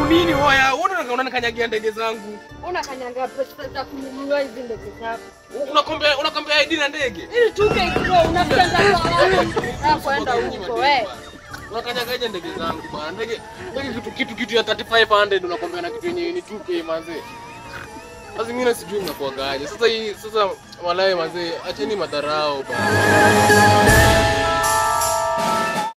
nini hoya? Wewe unanikanyagia ndege zangu. Unakanyanga pesa za kununua hizi ndege zako. Unakombea unakombea ID na ndege. Ili tuke ikiwa unafikiza kwa kwenda huko wewe. Unakanyagaje ndege zangu bwana? Ndege ndege kitu kitu kitu ya 3500 unakombea na kitu yenye ni 2k manze. Sasa mimi na sijui mnakuagaje. Sasa hii sasa walai manze, acheni madharau bwana.